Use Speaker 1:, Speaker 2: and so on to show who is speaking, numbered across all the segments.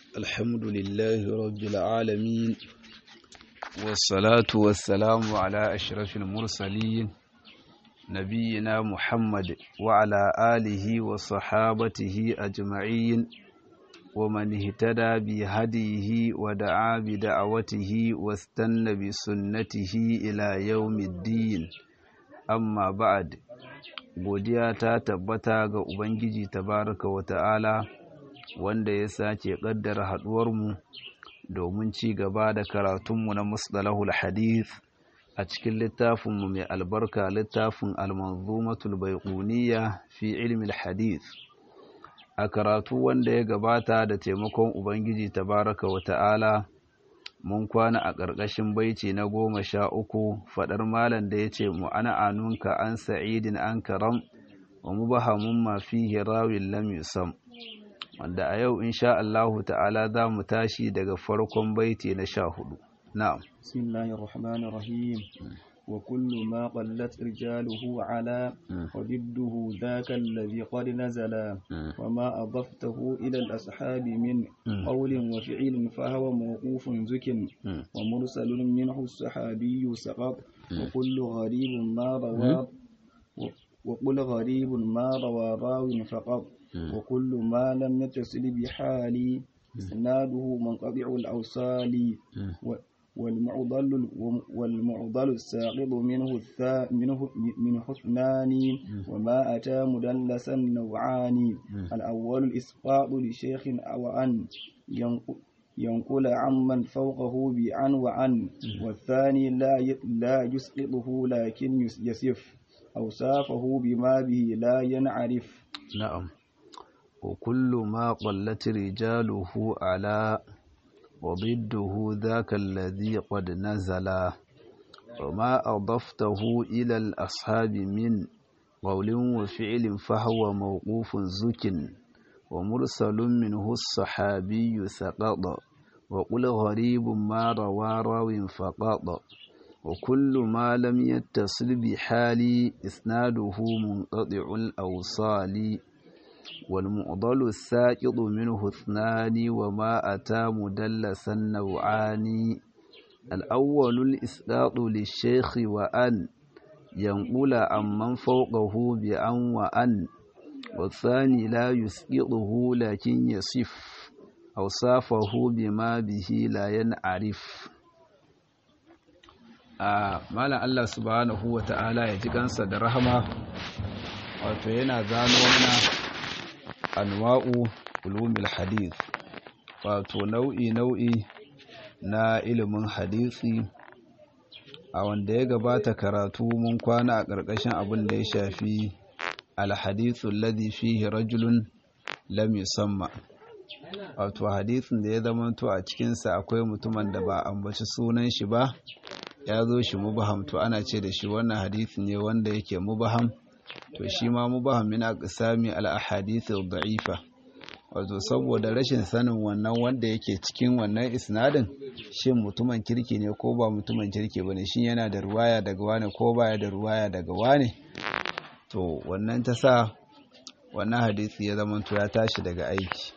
Speaker 1: الحمد لله رب العالمين والصلاة والسلام على أشرف المرسلين نبينا محمد وعلى آله وصحابته أجمعين ومن اهتدى بهديه ودعا بدعوته واستنى بسنته إلى يوم الدين amma ba'ad godiya ta tabbata ga ubangiji tabaraka wa ta'ala wanda ya sace kaddara haduwarmu domin ci gaba da karatunmu na musdalahul hadith a cikin littafinmu mai albarka littafin almanzumatul baiquniya fi ilmi hadith a karatu wanda ya gabata da taimakon ubangiji tabaraka wa ta'ala mun kwana a ƙarƙashin baiti na goma sha uku faɗar malam da ya ce mu ana anunka an sa'idin an karam wa mu bahamun ma fihi rawin lam yusam wanda a yau insha Allahu ta'ala za mu tashi daga farkon baiti na sha hudu na'am
Speaker 2: bismillahir rahmanir rahim وكل ما قلت رجاله على وضده ذاك الذي قد نزل وما أضفته إلى الأصحاب من قول وفعل فهو موقوف زك ومرسل منه الصحابي سقط وكل غريب ما روى وكل غريب ما روى راو فقط وكل ما لم يتصل بحال إسناده منقطع الأوصال والمعضل والمعضل الساقط منه الثا منه منه اثنان وما أتى مدلسا نوعان الأول الإسقاط لشيخ أو عن ينقل عمن فوقه بعن وعن والثاني لا لا يسقطه لكن يسف أوصافه بما به لا ينعرف
Speaker 1: نعم وكل ما قلت رجاله على وضده ذاك الذي قد نزل وما أضفته إلى الأصحاب من قول وفعل فهو موقوف زك ومرسل منه الصحابي سقط وقل غريب ما روى راو فقط وكل ما لم يتصل بحال إسناده منقطع الأوصال والمعضل الساقط منه اثنان وما أتى مدلسا نوعان الأول الإسقاط للشيخ وأن ينقل عمن فوقه بأن وأن والثاني لا يسقطه لكن يصف أوصافه بما به لا ينعرف a malam Allah subhanahu wa ta'ala ya ji kansa da rahama wato yana zano mana anwa'u ulumil hadith wato nau'i nau'i na ilimin hadisi a wanda ya gabata karatu mun kwana a ƙarƙashin abin da ya shafi alhadithu alladhi fihi rajulun lam yusamma wato hadisin da ya zamanto a cikinsa akwai mutumin da ba ambaci sunan shi ba ya zo shi mubaham to ana ce da shi wannan hadisi ne wanda yake mubaham to shi ma mubaham min aqsami al ahadith al da'ifa wato saboda rashin sanin wannan wanda yake cikin wannan isnadin shin mutumin kirki ne ko ba mutumin kirki bane shin yana da ruwaya daga wane ko baya da ruwaya daga wane to wannan ta sa wannan hadisi ya zama to ya tashi daga aiki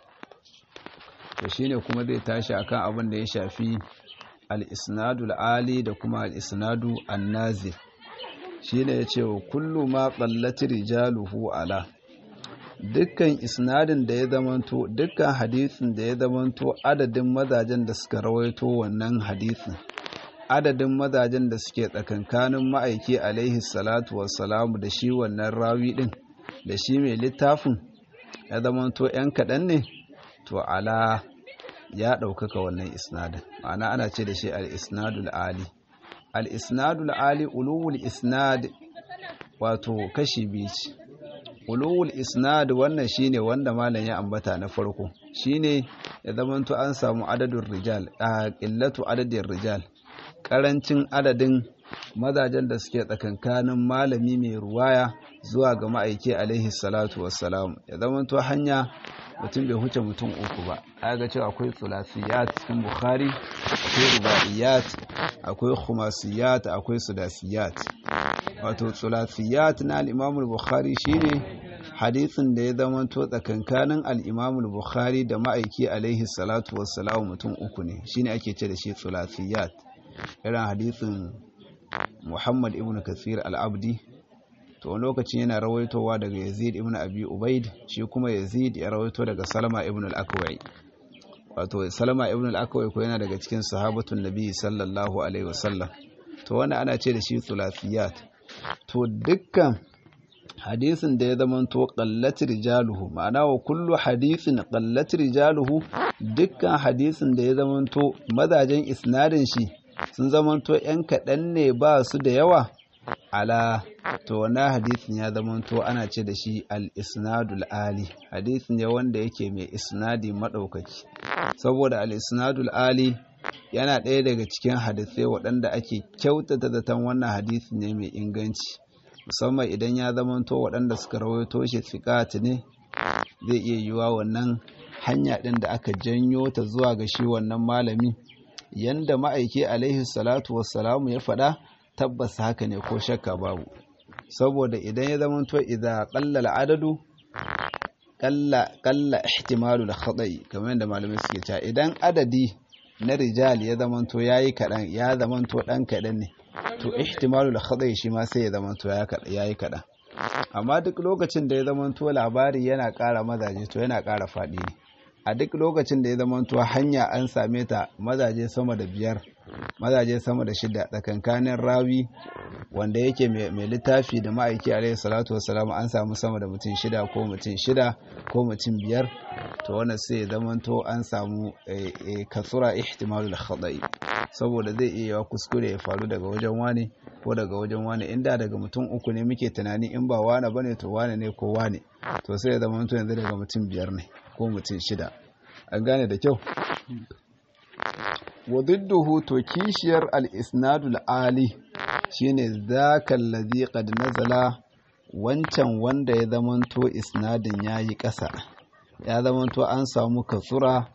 Speaker 1: to shine kuma zai tashi akan abin da ya shafi al-isnadul ali da kuma al-isnadu an-nazil shine yace wa kullu ma qallati rijaluhu ala dukkan isnadin da ya zamanto dukkan hadisin da ya zamanto adadin mazajen da suka rawaito wannan hadisin adadin mazajen da suke tsakankanin ma'aiki alaihi salatu wassalamu da shi wannan rawi din da shi mai littafin ya zamanto yan kaɗan ne to ala ya ɗaukaka wannan isnadin ma'ana ana ce da shi al-isnadul ali al-isnadul ali ulul isnad wato kashi biyu ce ulul isnad wannan shine wanda malam ya ambata na farko shine ya zamanto an samu adadin rijal a qillatu adadin rijal karancin adadin mazajen da suke tsakankanin malami mai ruwaya zuwa ga ma'aiki alaihi salatu wassalam ya zamanto hanya mutum bai huce mutum uku ba ga cewa akwai sulasiyat cikin bukhari akwai rubaiyat akwai khumasiyat akwai sudasiyat wato sulasiyat na al-imam al-bukhari shine hadisin da ya zamanto tsakankanin al-Imam al-Bukhari da ma'aiki alaihi salatu wassalam mutum uku ne shine ake ce da shi thulathiyat irin hadisin Muhammad ibn Kathir al-Abdi to wani lokacin yana rawaitowa daga Yazid ibn Abi Ubaid shi kuma Yazid ya rawaito daga Salama ibn al-Akwai wato Salama ibn al-Akwai ko yana daga cikin sahabatun Nabi sallallahu alaihi wasallam to wannan ana ce da shi thulathiyat to dukkan hadisin da ya zamanto qallat rijaluhu ma'ana wa kullu hadisin qallat rijaluhu dukkan hadisin da ya zamanto mazajen isnadin shi sun zamanto yan kaɗan ne ba su da yawa ala to wannan hadisin ya zamanto ana ce da shi al-isnadul ali hadisin ne wanda yake mai isnadi madaukaki saboda al-isnadul ali yana ɗaya daga cikin hadisai waɗanda ake kyautata zaton wannan hadisi ne mai inganci musamman idan ya zamanto waɗanda suka rawaito shi fiƙat ne zai iya yiwuwa wannan hanya ɗin da aka janyo ta zuwa ga shi wannan malami yanda ma'aiki alaihi salatu wassalamu ya faɗa tabbas haka ne ko shakka babu saboda idan ya zamanto idza qalla adadu qalla qalla ihtimalu al-khata'i kamar yadda malamai suke cewa idan adadi na rijal ya zamanto yayi kadan ya zamanto dan kadan ne to ihtimalu al-khata'i shi ma sai ya zamanto yayi kadan amma duk lokacin da ya zamanto labari yana ƙara mazaje to yana ƙara faɗi ne a duk lokacin da ya zamanto hanya an same ta mazaje sama da biyar mazaje sama da shida tsakankanin rawi wanda yake mai littafi da ma'aiki alaihi salatu wasalam an samu sama da mutum shida ko mutum shida ko mutum biyar to wannan sai ya zamanto an samu kasura ihtimalul khata'i saboda zai iya yawa kuskure ya faru daga wajen wane ko daga wajen wane inda daga mutum uku ne muke tunani in ba wane bane to wane ne ko wane to sai ya zamanto yanzu daga mutum biyar ne ko mutum shida an gane da kyau wa didduhu to kishiyar al-isnadul ali shine zaka allazi qad nazala wancan wanda ya zamanto isnadin yayi ƙasa ya zamanto an samu kasura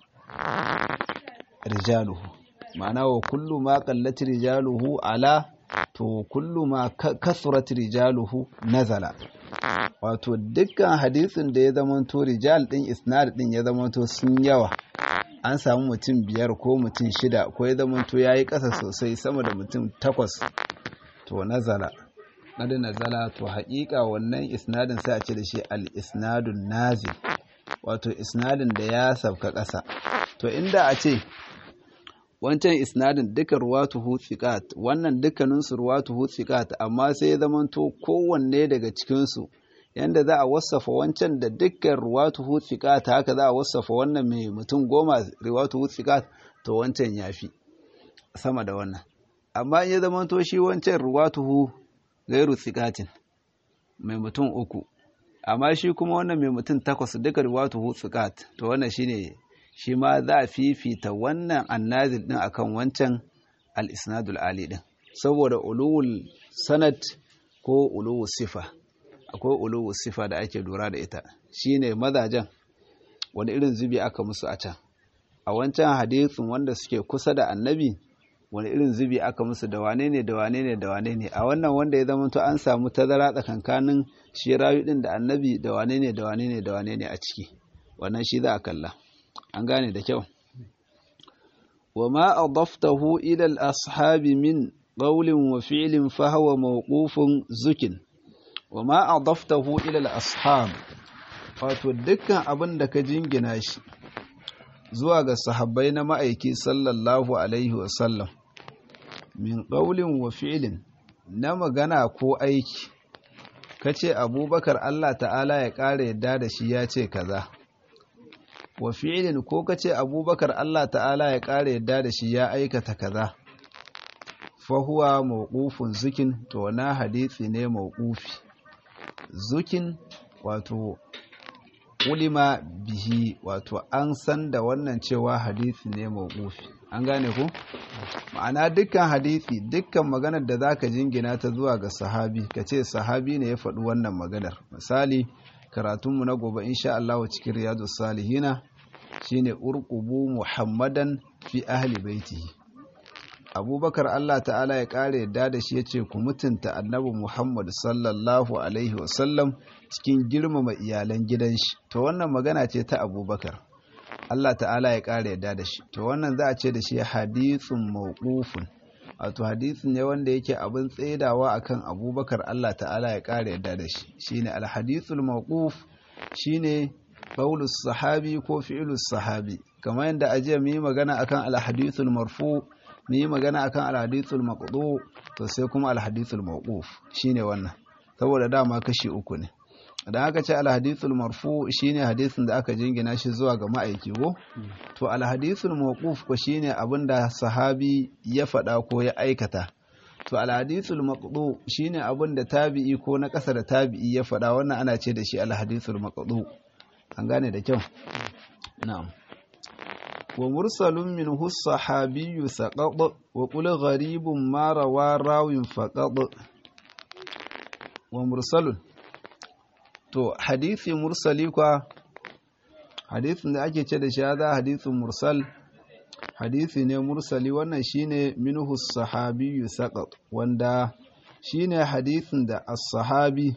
Speaker 1: rijaluhu ma'ana wa kullu ma qallat rijaluhu ala to kullu ma kasurat rijaluhu nazala wato dukkan hadisin da ya zamanto rijal din isnad din ya zamanto sun yawa an samu mutum biyar ko mutum shida ko ya zamanto ya yi ƙasa sosai sama da mutum takwas to nazala nadi nazala to haƙiƙa wannan isnadin sai a ce da shi al-isnadun nazil wato isnadin da ya sabka ƙasa to inda a ce wancan isnadin duka ruwatuhu thiqat wannan dukkaninsu ruwatuhu thiqat amma sai ya zamanto kowanne daga cikinsu yanda za a wasafa wancan da dukkan ruwatuhu thiqat haka za a wasafa wannan mai mutum goma ruwatuhu thiqat to wancan yafi sama da wannan amma in ya zamanto shi wancan ruwatuhu gairu thiqatin mai mutum uku amma shi kuma wannan mai mutum takwas duka ruwatuhu thiqat to wannan shine shi ma za a fifita wannan annazil din akan wancan al-isnadul ali din saboda ulul sanad ko uluwu sifa akwai uluwu sifa da ake lura da ita shine mazajen wani irin zubi aka musu a can a wancan hadisin wanda suke kusa da annabi wani irin zubi aka musu da wane ne da wane ne da wane ne a wannan wanda ya zama to an samu tazara tsakankanin shi rayu din da annabi da wane ne da wane ne da wane ne a ciki wannan shi za a kalla an gane da kyau wa ma adaftahu ila al-ashabi min qawlin wa fi'lin fa huwa mawqufun zukin wa ma adaftahu ila al-ashab wato dukkan abin da ka jingina shi zuwa ga sahabbai na ma'aiki sallallahu alaihi wa sallam min qawlin wa fi'lin na magana ko aiki kace abubakar Allah ta'ala ya ƙara yadda da shi ya ce kaza wa fi'ilin ko kace abubakar Allah ta'ala ya ƙara yadda da shi ya aikata kaza fahuwa mawqufun zukin to na hadisi ne mawqufi zukin wato ulima bihi wato an san da wannan cewa hadisi ne mawqufi an gane ku ma'ana dukkan hadisi dukkan maganar da zaka jingina ta zuwa ga sahabi kace sahabi ne ya faɗi wannan maganar misali karatunmu na gobe insha Allah cikin riyadus salihina shine urqubu muhammadan fi ahli baitihi abubakar Allah ta'ala ya ƙara yadda da shi ya ce ku mutunta annabi Muhammad sallallahu alaihi wasallam cikin girmama iyalan gidan shi to wannan magana ce ta abubakar Allah ta'ala ya ƙara yadda da shi to wannan za a ce da shi hadithun mawqufun wato hadisin ne wanda yake abin tsaidawa akan abubakar Allah ta'ala ya ƙara yadda da shi shine alhadithul mawquf shine qaulus sahabi ko fi'lus sahabi kamar yadda ajiya mu yi magana akan alhadithul marfu mu yi magana akan alhadithul maqdu to sai kuma alhadithul mawquf shine wannan saboda dama kashi uku ne idan aka ce alhadithul marfu shine hadisin da aka jingina shi zuwa ga ma'aiki ko to alhadithul mawquf ko shine abinda sahabi ya faɗa ko ya aikata to alhadithul maqdu shine abinda tabi'i ko na ƙasa da tabi'i ya faɗa wannan ana ce da shi alhadithul maqdu an gane da kyau na'am wa mursalun minhu sahabiyyu saqad wa qul gharibun ma rawa rawin faqad wa mursalun to hadisi mursali kwa hadisin da ake ce da shi za hadisin mursal hadisi ne mursali wannan shine minhu sahabiyyu saqat wanda shine hadisin da as-sahabi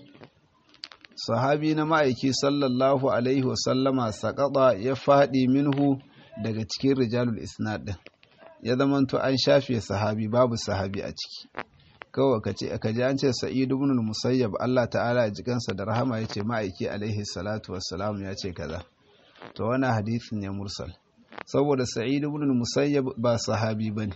Speaker 1: sahabi na ma'aiki sallallahu alaihi wasallama saqata ya fadi minhu daga cikin rijalul isnad din ya zamanto an shafe sahabi babu sahabi a ciki kawai ka ce ka ji an ce sa'id ibn musayyab Allah ta'ala ya ji kansa da rahama yace ma'aiki alaihi salatu wassalam ya ce kaza to wannan hadisin ne mursal saboda sa'id ibn musayyab ba sahabi bane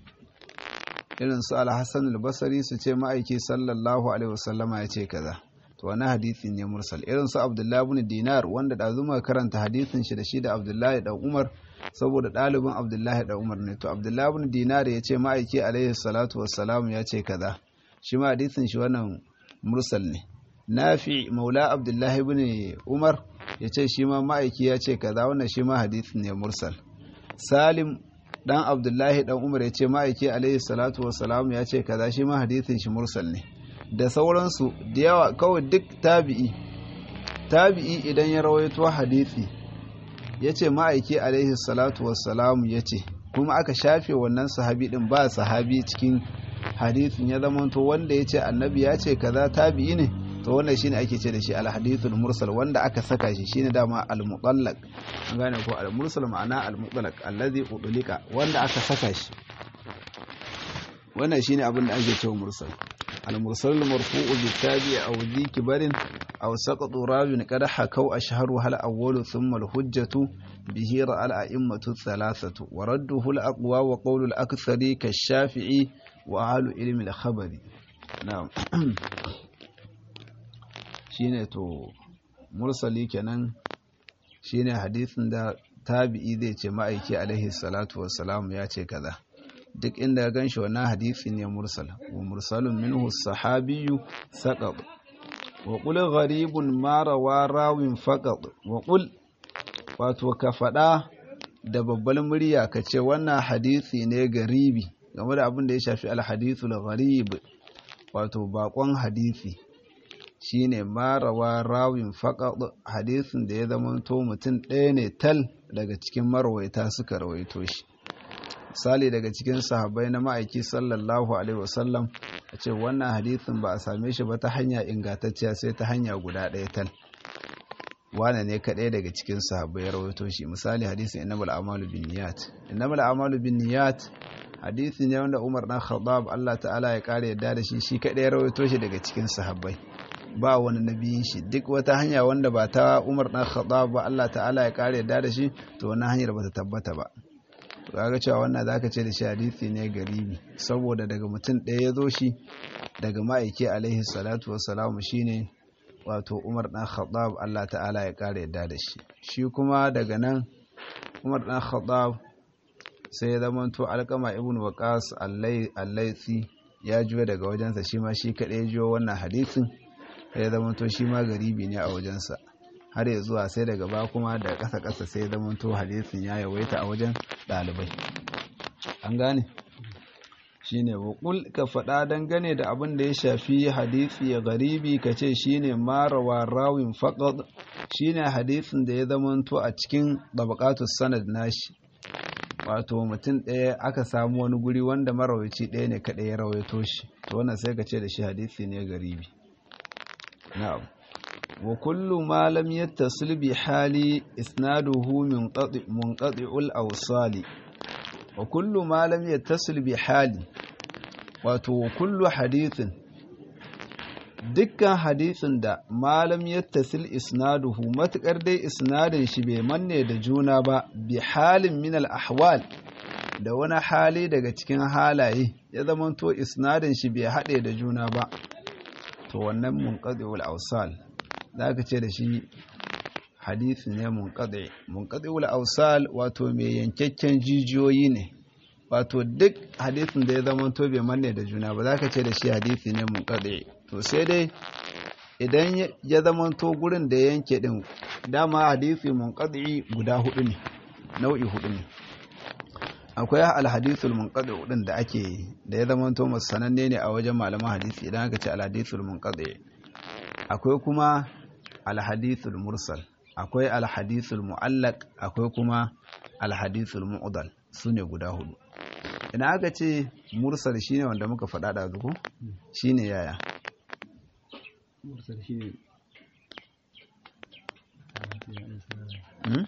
Speaker 1: irin su al-hasan al-basri su ce ma'aiki sallallahu alaihi wasallama ya ce kaza to wannan hadisin ne mursal irin su abdullahi ibn dinar wanda da zuma karanta hadisin shi da shi da abdullahi dan umar saboda ɗalibin abdullahi da umar ne to abdullahi ibn dinar ya ce ma'aiki alaihi salatu wassalam ya ce kaza shi ma hadisin shi wannan mursal ne nafi maula abdullahi ibn umar ya ce shi ma ma'aiki ya ce kaza wannan shi ma hadisin ne mursal salim dan abdullahi dan umar ya ce ma'aiki alaihi salatu wassalam ya ce kaza shi ma hadisin shi mursal ne da sauransu da yawa kawai duk tabi'i tabi'i idan ya rawaito hadisi ya ce ma'aiki alaihi salatu wassalamu ya ce kuma aka shafe wannan sahabi din ba sahabi cikin hadisin ya zama to wanda ya ce annabi ya ce kaza tabi'i ne to wannan shine ake ce da shi al-hadithul mursal wanda aka saka shi shine dama al-mutallaq an gane ko al-mursal ma'ana al-mutlaq allazi udlika wanda aka saka shi wannan shine abin da ake cewa mursal المرسل المرفوع بالتابع أو ذي كبر أو سقط راو قد حكوا أشهرها الأول ثم الحجة به رأى الأئمة الثلاثة ورده الأقوى وقول الأكثر كالشافعي وأهل علم الخبر نعم shine to mursali kenan shine hadisin da tabi'i zai ce ma'aiki alaihi salatu wassalam ya ce kaza duk inda ya gan shi wannan hadisi ne mursal wa mursalun minhu sahabiyyu saqat wa qul gharibun ma rawa rawin faqat wa qul wato ka fada da babbar murya ka ce wannan hadisi ne garibi game da abin da ya shafi alhadithul gharib wato bakon hadisi shine ma rawa rawin faqat hadisin da ya zama to mutum ɗaya ne tal daga cikin marwaita suka rawaito shi misali daga cikin sahabbai na ma'aiki sallallahu alaihi wasallam a ce wannan hadithin ba a same shi ba ta hanya ingantacciya sai ta hanya guda ɗaya tal wane ne kaɗai daga cikin sahabbai ya rawaito shi misali hadisin innamal a'malu bin niyat innamal a'malu bin niyat hadisi ne wanda Umar dan Khattab Allah ta'ala ya kare yadda da shi shi kaɗai ya rawaito shi daga cikin sahabbai ba wani nabiyin shi duk wata hanya wanda ba ta Umar dan Khattab ba Allah ta'ala ya kare yadda da shi to wannan hanyar ba ta tabbata ba kaga cewa wannan zaka ce da shi hadisi ne garibi saboda daga mutum ɗaya ya zo shi daga ma'aiki alaihi salatu wassalamu shine wato Umar dan Khattab Allah ta'ala ya kare yadda da shi shi kuma daga nan Umar dan Khattab sai ya zama to alkama ibn Waqas al-Laythi ya juya daga wajensa shi ma shi kadai ya jiyo wannan hadisin sai ya zama to shi ma garibi ne a wajensa har ya zuwa sai daga ba kuma da ƙasa ƙasa sai zama to hadisin ya yawaita a wajen ɗalibai an gane shine waƙul ka faɗa dangane da abin da ya shafi hadisi ya garibi ka ce shine marawa rawin faƙad shine hadisin da ya zama to a cikin ɗabaƙatus sanad nashi wato mutum ɗaya aka samu wani guri wanda marawaci ɗaya ne kaɗai ya rawaito shi to wannan sai ka ce da shi hadisi ne garibi na'am wa kullu ma lam yattasil bi hali isnaduhu munqati munqati'ul awsali wa kullu ma lam yattasil bi hali wato wa kullu hadithin dukkan hadisin da malam yattasil isnaduhu matukar dai isnadin shi bai manne da juna ba bi halin min al ahwal da wani hali daga cikin halaye ya zamanto isnadin shi bai haɗe da juna ba to wannan munqadi'ul awsal zaka ce da shi hadisi ne munqadi munqadi'ul awsal wato mai yankakken jijiyoyi ne wato duk hadisin da ya zamanto bai manne da juna ba zaka ce da shi hadisi ne munqadi to sai dai idan ya zamanto gurin da yanke din dama hadisi munqadi guda hudu ne nau'i hudu ne akwai alhadithul munqadi din da ake da ya zamanto sananne ne a wajen malaman hadisi idan aka ce alhadithul munqadi akwai kuma alhadithul mursal akwai alhadithul mu'allaq akwai kuma alhadithul mu'dal sune guda hudu idan aka ce mursal shine wanda muka faɗa da zuku shine yaya
Speaker 2: mursal shine
Speaker 1: hmm?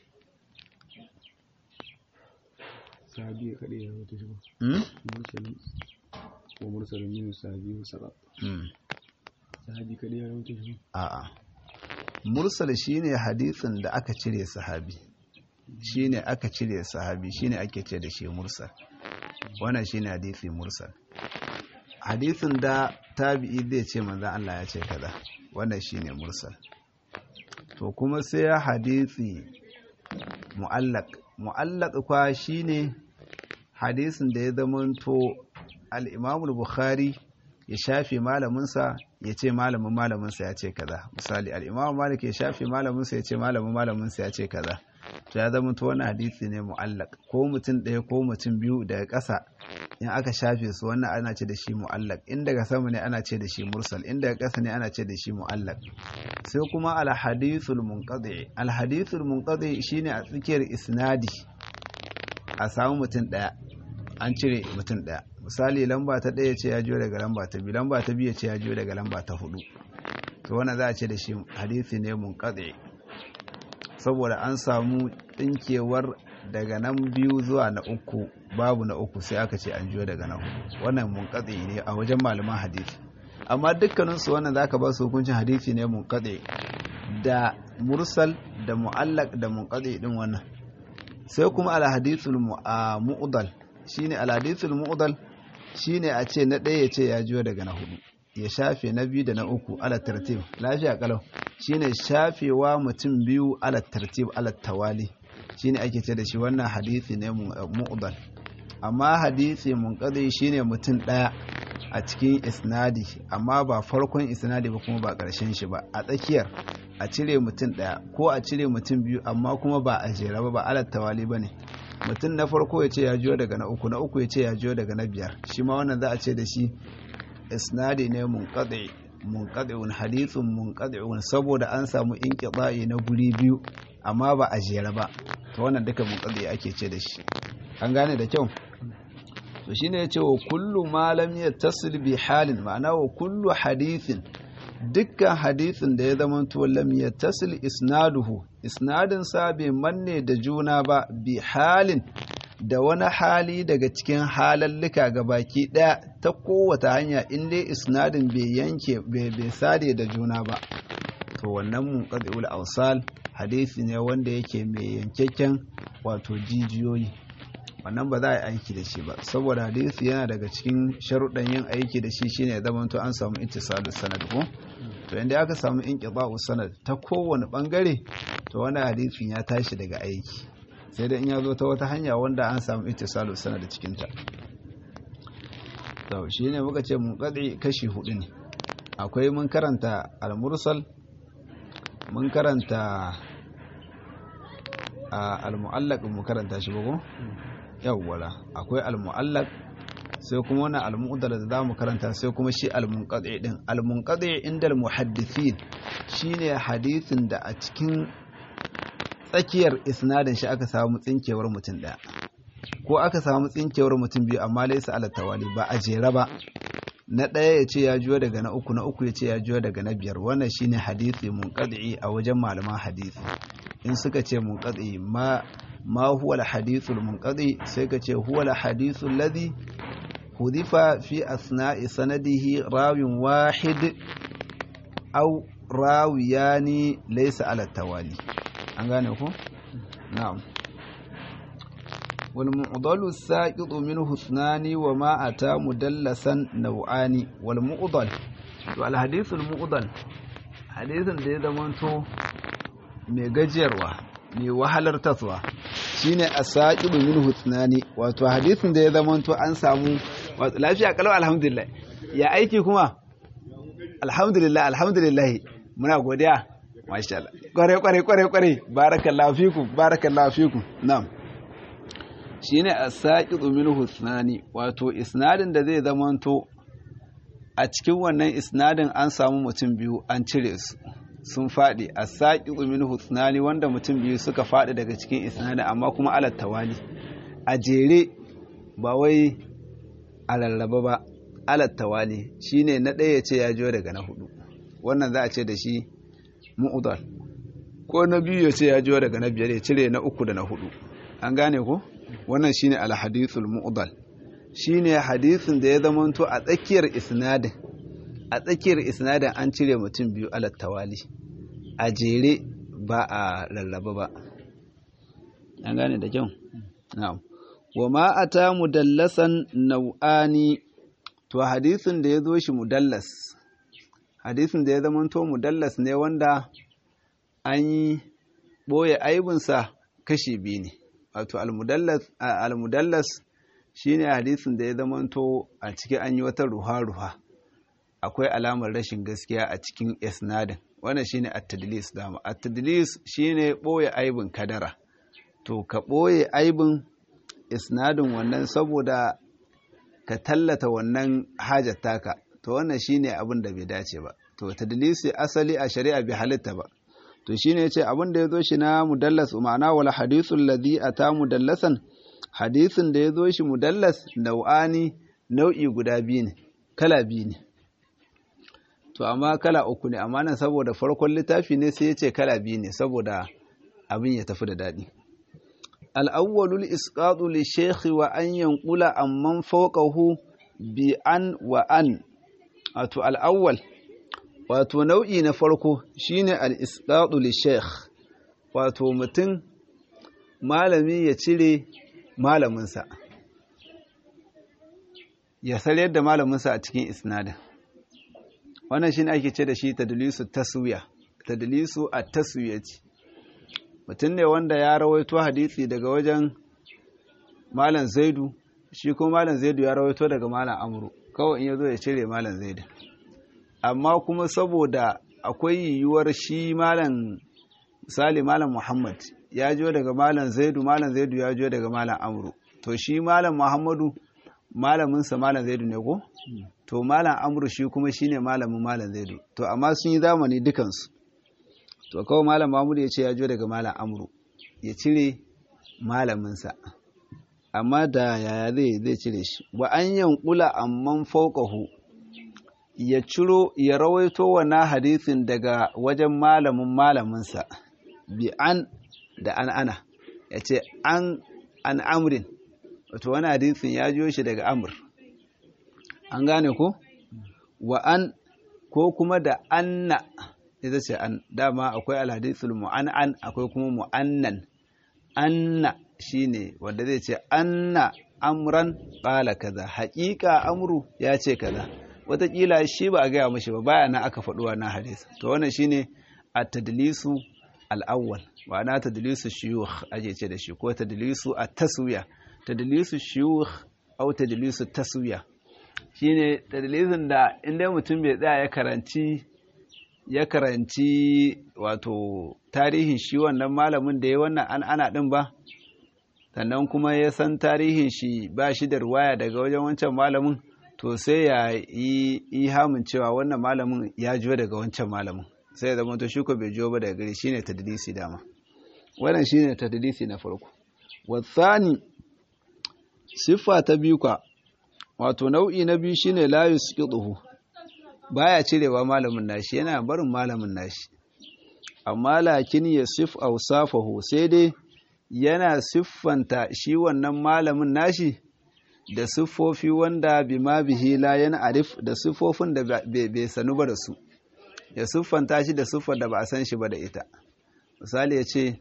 Speaker 2: sahabi kadai ya rawaito shi ba
Speaker 1: hmm?
Speaker 2: mursalin ko mursalin yin sahabi musara
Speaker 1: hmm.
Speaker 2: sahabi kadai ya rawaito shi
Speaker 1: a'a mursal shine hadisin da aka cire sahabi shine aka cire sahabi shine ake ce da shi mursal wannan shine hadisi mursal hadisin da tabi'i zai ce manzon Allah ya ce kaza wannan shine mursal to kuma sai hadisi mu'allaq mu'allaq kwa shine hadisin da ya zamanto al-Imam al-Bukhari ya shafe malaminsa ya ce malamin malaminsa ya ce kaza misali al-Imam Malik ya shafe malaminsa ya ce malamin malaminsa ya ce kaza to ya zama to wani hadisi ne mu'allaq ko mutum ɗaya ko mutum biyu daga ƙasa in aka shafe su wannan ana ce da shi mu'allaq in daga sama ne ana ce da shi mursal in daga ƙasa ne ana ce da shi mu'allaq sai kuma al-hadithul munqadi al-hadithul munqadi shine a tsakiyar isnadi a samu mutum ɗaya an cire mutum ɗaya misali lamba ta ɗaya ce ya jiyo daga lamba ta biyu lamba ta biyu ce ya jiyo daga lamba ta hudu to wannan za a ce da shi hadisi ne munqadi saboda an samu tsinkewar daga nan biyu zuwa na uku babu na uku sai aka ce an jiyo daga na hudu wannan munqadi ne a wajen malaman hadisi amma dukkaninsu wannan zaka ba su hukuncin hadisi ne munqadi da mursal da mu'allaq da munqadi din wannan sai kuma al hadithul mu'dal shine al hadithul mu'dal shine a ce na ɗaya ya ce ya jiyo daga na hudu ya shafe na biyu da na uku ala tartib lafiya kalau shine shafewa mutum biyu ala tartib ala tawali shine ake ce da shi wannan hadisi ne mu'dal amma hadisi munqadi shine mutum ɗaya a cikin isnadi amma ba farkon isnadi ba kuma ba ƙarshen shi ba a tsakiyar a cire mutum ɗaya ko a cire mutum biyu amma kuma ba a jera ba ba ala tawali ba ne mutum na farko ya ce ya jiyo daga na uku na uku ya ce ya jiyo daga na biyar shi ma wannan za a ce da shi isnadi ne munqadi munqadi'un hadithun munqadi'un saboda an samu inqita'i na guri biyu amma ba a jera ba to wannan duka munqadi ake ce da shi an gane da kyau to shine yace wa kullu ma lam yattasil bi halin ma'ana wa kullu hadithin dukkan hadisin da ya zama to lam yattasil isnaduhu isnadin sa bai manne da juna ba bi halin da wani hali daga cikin halallika ga baki daya ta kowace hanya in dai isnadin bai yanke bai sade da juna ba to wannan munqadi'ul awsal hadisi ne wanda yake mai yankakken wato jijiyoyi wannan ba za a yi aiki da shi ba saboda hadisi yana daga cikin sharuɗan yin aiki da shi shine ya zama to an samu ittisalus sanad ko to inda aka samu inqita'u sanad ta kowane bangare to wannan hadisin ya tashi daga aiki sai da in ya zo ta wata hanya wanda an samu ittisalus sanad cikin ta to shine muka ce munqadi kashi hudu ne akwai mun karanta al-mursal mun karanta al-mu'allaq mun karanta shi ba ko yawwala akwai al-mu'allaq sai kuma wannan al-mu'dal da zamu karanta sai kuma shi al-munqadi din al-munqadi inda al-muhaddithin shine hadisin da a cikin tsakiyar isnadin shi aka samu tsinkewar mutum daya ko aka samu tsinkewar mutum biyu amma laisa ala tawali ba a jere ba na ɗaya ya ce ya juyo daga na uku na uku ya ce ya juyo daga na biyar wannan shine hadisi munqadi a wajen malaman hadisi in suka ce munqadi ma ma huwa al-hadithul munqadi sai ka ce huwa al-hadithu alladhi hudifa fi asna'i sanadihi rawin wahid aw rawiyani laysa ala tawali an gane ko na'am والمعضل الساقط منه اثنان وما أتى مدلسا نوعان والمعضل والحديث المعضل حديث da ya zamanto mai gajiyarwa mai wahalar taswa shine asaqibu minhu thnani wato hadisin da ya zamanto an samu wato lafiya kalau alhamdulillah ya aiki kuma alhamdulillah alhamdulillah muna godiya masha Allah kware kware kware kware barakallahu fikum barakallahu fikum na'am shine as-saqitu minhu thnani wato isnadin da zai zamanto a cikin wannan isnadin an samu mutum biyu an cire su sun faɗi as-saqitu minhu thnani wanda mutum biyu suka faɗi daga cikin isnadin amma kuma alat tawali a jere ba wai a lallaba ba alat tawali shine na ɗaya ce ya jiyo daga na hudu wannan za a ce da shi mu'udal ko na biyu ya ce ya jiyo daga na biyar ya cire na uku da na hudu an gane ko wannan shine al-hadithul mu'dal shine hadisin da ya zamanto a tsakiyar isnadin a tsakiyar isnadin an cire mutum biyu ala tawali a jere ba a lallaba ba an gane da kyau na'am wa ma ata mudallasan nau'ani to hadisin da ya zo shi mudallas hadisin da ya zamanto mudallas ne wanda an yi ɓoye aibinsa kashi biyu ne wato almudallas shine hadisin da ya zamanto a cikin an yi wata ruha-ruha akwai alamar rashin gaskiya a cikin isnadin wannan shine at-tadlis dama at-tadlis shine boye aibin kadara to ka boye aibin isnadin wannan saboda ka tallata wannan hajar taka to wannan shine abin da bai dace ba to tadlisi asali a shari'a bai halitta ba to shine yace abin da yazo shi na mudallas ma'ana wala hadithul ladhi ata mudallasan hadisin da yazo shi mudallas nau'ani nau'i guda biyu ne kala biyu ne to amma kala uku ne amma nan saboda farkon littafi ne sai yace kala biyu ne saboda abin ya tafi da dadi al-awwalul isqatu li shaykh wa an yanqula amman fawqahu bi an wa an wato al-awwal wato nau'i na farko shine al-isqatu li sheikh wato mutum malami ya cire malaminsa ya sayar da malaminsa a cikin isnadin wannan shine ake ce da shi tadlisu taswiya tadlisu at-taswiyati mutum ne wanda ya rawaito hadisi daga wajen malam zaidu shi kuma malam zaidu ya rawaito daga malam amru kawai in yazo ya cire malam zaidu amma kuma saboda akwai yiwuwar shi malam misali malam muhammad ya jo daga malam zaidu malam zaidu ya jo daga malam amru to shi malam muhammadu malaminsa malam zaidu ne ko to malam amru shi kuma shine malamin malam zaidu to amma sun yi zamani dukansu to kawai malam mahmudu ya ce ya jo daga malam amru ya cire malaminsa amma da yaya zai zai cire shi wa an yankula amman fauqahu ya ciro ya rawaito wannan hadisin daga wajen malamin malaminsa bi an da an ana ya ce an an amrin wato wani hadisin ya jiyo shi daga amur an gane ko wa an ko kuma da anna ita ce an dama akwai alhadisul mu'an'an akwai kuma mu'annan anna shine wanda zai ce anna amran qala kaza haƙiƙa amru ya ce kaza wataƙila shi ba a gaya mashi ba baya na aka faɗi wannan hadisi to wannan shine at-tadlisu al-awwal ma'ana tadlisu shuyukh ake ce da shi ko tadlisu at-taswiya tadlisu shuyukh au tadlisu taswiya shine tadlisin da inda mutum bai tsaya ya karanci ya karanci wato tarihin shi wannan malamin da ya wannan an ana din ba sannan kuma ya san tarihin shi ba shi da ruwaya daga wajen wancan malamin to sai ya yi ihamin cewa wannan malamin ya jiyo daga wancan malamin sai ya zama to shi ko bai jiyo ba daga gari shine tadlisi dama wannan shine tadlisi na farko wasani siffa ta biyu ka wato nau'i na biyu shine la yusqiduhu baya cirewa malamin nashi yana barin malamin nashi amma lakin yasif awsafahu sai dai yana siffanta shi wannan malamin nashi da siffofi wanda bima bihi la yana arif da siffofin da bai sanu ba da su ya siffanta shi da siffar da ba a san shi ba da ita misali ya ce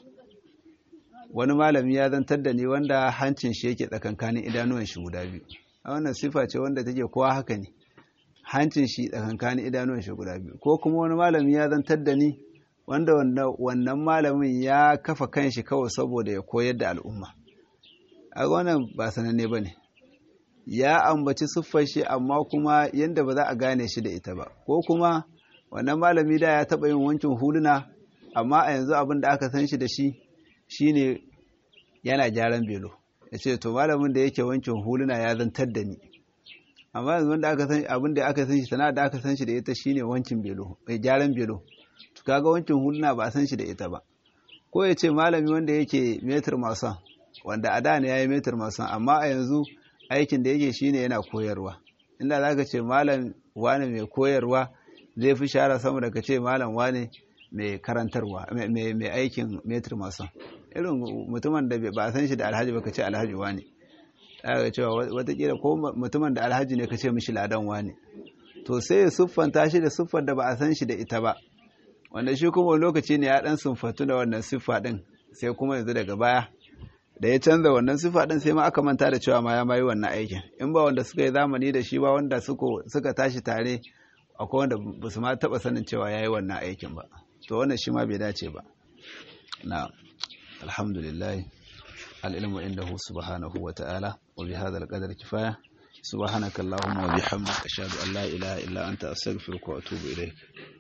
Speaker 1: wani malami ya zantar da ni wanda hancin shi yake tsakankanin idanuwan shi guda biyu a wannan siffa ce wanda take kowa haka ne hancin shi tsakankanin idanuwan shi guda biyu ko kuma wani malami ya zantar da ni wanda wannan malamin ya kafa kanshi kawai saboda ya koyar da al'umma a wannan ba sananne ba ne ya ambaci siffar shi amma kuma yadda ba za a gane shi da ita ba ko kuma wannan malami da ya taɓa yin wankin huluna amma a yanzu abin da aka san shi da shi shine yana gyaran belo ya ce to malamin da yake wankin huluna ya zantar da ni amma yanzu wanda aka san abin da aka san shi sana'a da aka san shi da ita shine wankin belo gyaran belo to kaga wankin huluna ba a san shi da ita ba ko ya ce malami wanda yake metar masan wanda a da ne ya yi metar masan amma a yanzu aikin da yake shine yana koyarwa inda za ka ce malam wane mai koyarwa zai fi shara sama da ka ce malam wane mai karantarwa mai aikin metar masan irin mutumin da ba a san shi da alhaji ba ka ce alhaji wane ga cewa watakila ko mutumin da alhaji ne ka ce mishi ladan wane to sai ya siffanta shi da siffar da ba a san shi da ita ba wanda shi kuma lokaci ne ya dan sunfatu da wannan siffa din sai kuma yanzu daga baya da ya canza wannan siffa din sai ma aka manta da cewa ma ya mayi wannan aikin in ba wanda suka yi zamani da shi ba wanda suka tashi tare akwai wanda ba su ma taba sanin cewa ya yi wannan aikin ba to wannan shi ma bai dace ba na alhamdulillah al'ilmu indahu subhanahu wa ta'ala wa bi hadha al-qadar kifaya subhanaka allahumma wa bihamdika ashhadu an la ilaha illa anta astaghfiruka wa atubu ilayk